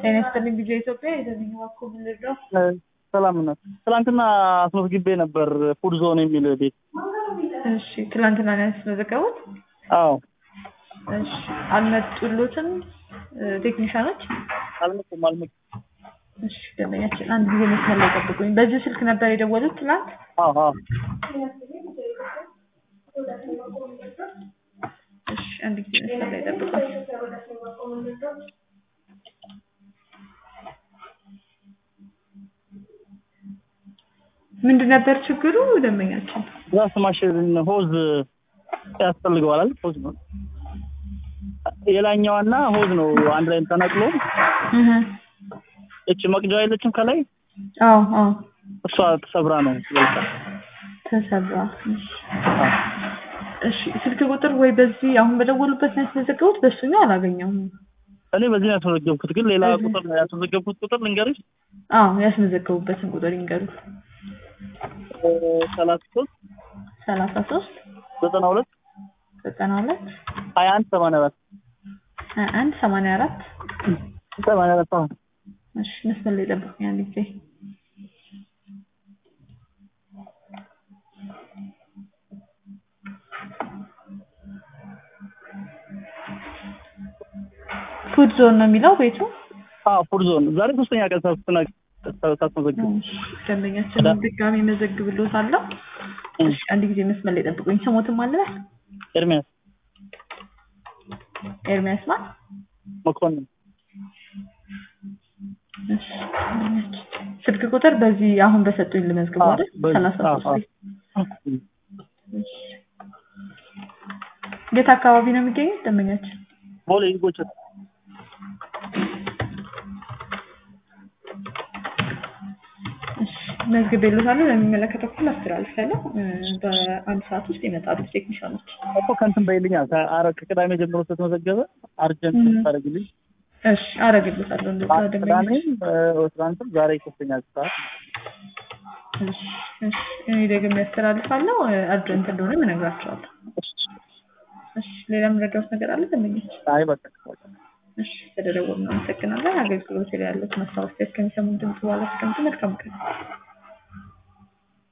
ጤና ይስጥልኝ ጊዜ ኢትዮጵያ የዘመኝ ባኮ ምንድነው? ሰላም ናት። ትናንትና አስመዝግቤ ነበር ፉድ ዞን የሚል ቤት። እሺ ትላንትና ነው ያስመዘገቡት? አዎ እሺ አልመጡሎትም ቴክኒሻኖች? አልመጡም አልመጡም። እሺ ደንበኛችን አንድ ጊዜ መስመር ላይ ጠብቁኝ። በዚህ ስልክ ነበር የደወሉት ትናንት? አዎ አዎ እሺ አንድ ጊዜ መስመር ላይ ጠብቁኝ። ምንድን ነበር ችግሩ ደንበኛችን? ዛስ ማሽን ሆዝ ያስፈልገዋል አይደል? ሆዝ ነው የላኛዋና ሆዝ ነው አንድ ላይ ተነቅሎ እህ እቺ መቅጃ የለችም ከላይ አዎ አዎ እሷ ተሰብራ ነው ይልካ ተሰራ። እሺ እሺ ስልክ ቁጥር ወይ በዚህ አሁን በደወሉበት ነው ያስመዘገቡት? በሱኛው አላገኘሁም። እኔ በዚህ ነው ያስመዘገብኩት፣ ግን ሌላ ቁጥር ነው ያስመዘገብኩት። ቁጥር ልንገርሽ አዎ ያስመዘገቡበትን ቁጥር ይንገሩ። ሰላሳ ሶስት ሰላሳ ሶስት ዘጠና ሁለት ዘጠና ሁለት ሀያ አንድ ሰማንያ አራት ሀያ አንድ ሰማንያ አራት ሰማንያ አራት አዎ እሺ መስመር ላይ ጠብቁኝ አንድ ጊዜ ፉድ ዞን ነው የሚለው ቤቱ። አዎ ፉድ ዞን ዛሬ ሶስተኛ ቀን ሳስተና ሳስመዘግብ እሺ፣ ደንበኛችንን ድጋሚ መዘግብሎታለሁ። እሺ አንድ ጊዜ መስመር ላይ ጠብቁኝ። ስሞትም አለ ኤርሚያስ ኤርሚያስ ማን? መኮንን እሺ ስልክ ቁጥር በዚህ አሁን በሰጡኝ ልመዝግበው አይደል? በዚህ- ሰላሳ አዎ፣ ሶስት የት አካባቢ ነው የሚገኘው ደንበኛችን? ቦሌ ጎቸት እሺ መዝግቤልዎታለሁ። ለሚመለከተው ክፍል አስተላልፋለሁ። እ፣ በአንድ ሰዓት ውስጥ ይመጣሉ ቴክኒሻኖች። እኮ ከእንትን በይልኛል ከአረ ከቅዳሜ ጀምሮ ስለተመዘገበ አርጀንት እም። ታደርግልኝ እሺ አረግልዎታለሁ። እንደዛ ደንበኞች ቅዳሜም ትናንትም ዛሬ ሶስተኛ ሰዓት እሺ እሺ እኔ ደግሞ ያስተላልፋለሁ። እ፣ አርጀንት እንደሆነ እነግራቸዋለሁ። እሺ ሌላ የምረዳዎት ነገር አለ ደንበኞች? አይ በቃ እሺ ስለደወሉ እናመሰግናለን። አገልግሎት ላይ ያሉት ማስታወቂያ እስከሚሰሙ ድምጽ በኋላ እስከምት መልካም ቀን